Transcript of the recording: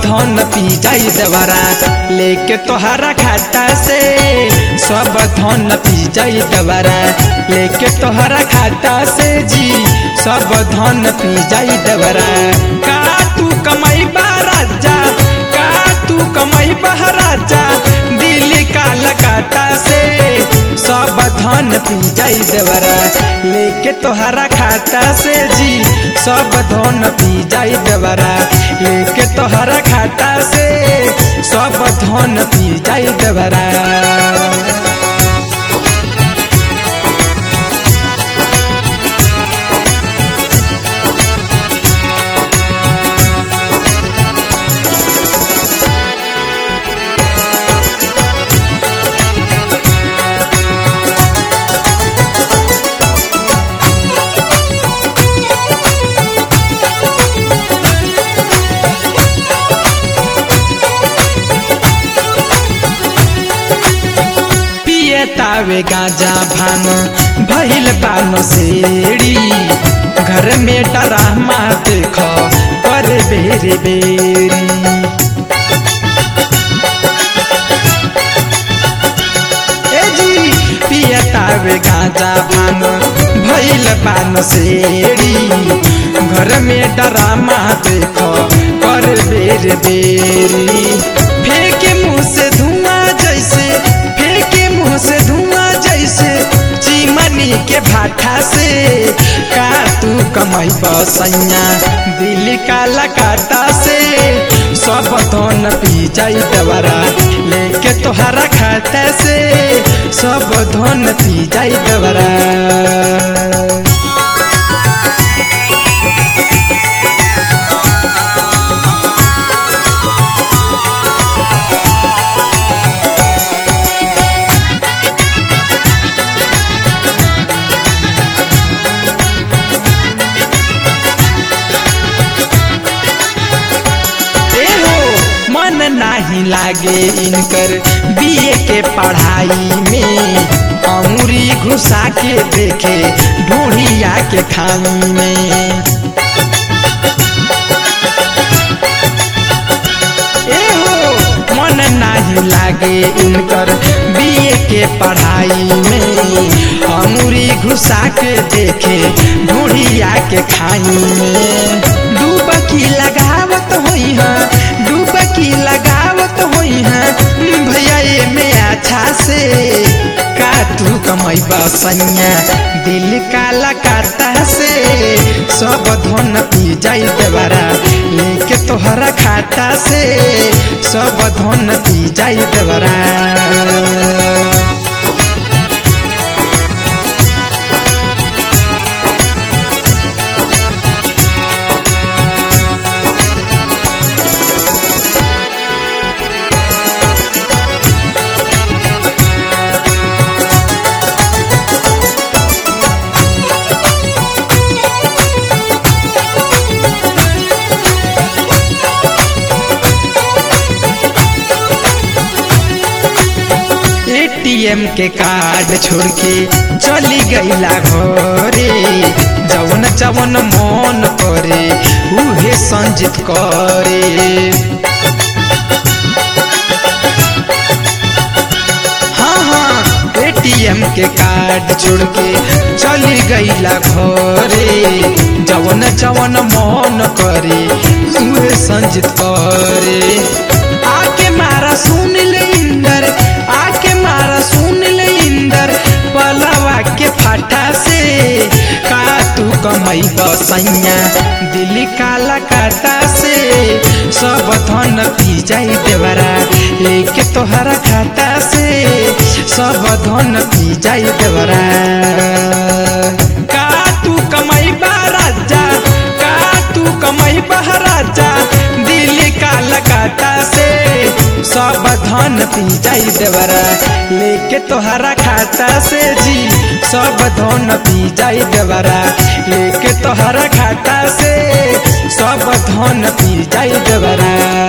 धन पी जाई देवरा लेके तोहरा खाता से सब धन पी जाई देवरा लेके तोहरा खाता से जी सब धन पी जाई देवरा का तू कमाई बा राजा का तू कमाई बा राजा दिल का लगाता से सब धन पी जाई देवरा लेके तोहरा खाता से जी सब धन पी जाई देवरा लेके तोहरा खाता से सब धन पी जाई देवरा पिए तावे गाजा भान भइल पानो सेड़ी घर में डरामा देख पर बेरी बेरी ए जी पिए तावे गाजा भान भइल पानो सेड़ी घर में डरामा देख पर बेरी बेरी फेंके मुंह से धुआं जैसे फेंके मुंह से धुआं जैसे चिमनी के भाठा से का तू कमाई बसैया दिल का लगाता से सब धन पी जाई दवरा लेके तोहरा खाता से सब धन पी जाई दवरा एहो मन नाही लागे इनकर बीए के पढ़ाई में अमूरी घुसा के देखे ढूढ़िया के खाई में एहो मन नाही लागे इनकर बीए के पढ़ाई में अमूरी घुसा के देखे ढूढ़िया के खाई में डूबकी लगावत होई है डूबकी लगावत होई है भैया ये में अच्छा से का तू कमाई बसैया दिल का लगाता से सब धन पी जाई देवरा लेके तोहरा खाता से सब धन पी जाई देवरा एटीएम के कार्ड छोड़ के चली गईला घरे जवन जवन मन करे उहे संजित करे हाँ हाँ एटीएम के कार्ड छोड़ के चली गईला घरे जवन जवन मन करे उहे संजित करे आके मारा सुन ले इंदर आके मारा सुन ले इंदर पलवा के फाटा से का तू कमाई बसैया दिल काला काटा से सब धन पी जाई देवरा लेके तोहरा खाता से सब धन पी जाई देवरा का तू कमाई बा राजा का तू कमाई बा राजा दिल का लगाता से सब धन पी जाई देवरा लेके तोहरा खाता से जी सब धन पी जाई देवरा लेके तोहरा खाता से सब धन पी जाई देवरा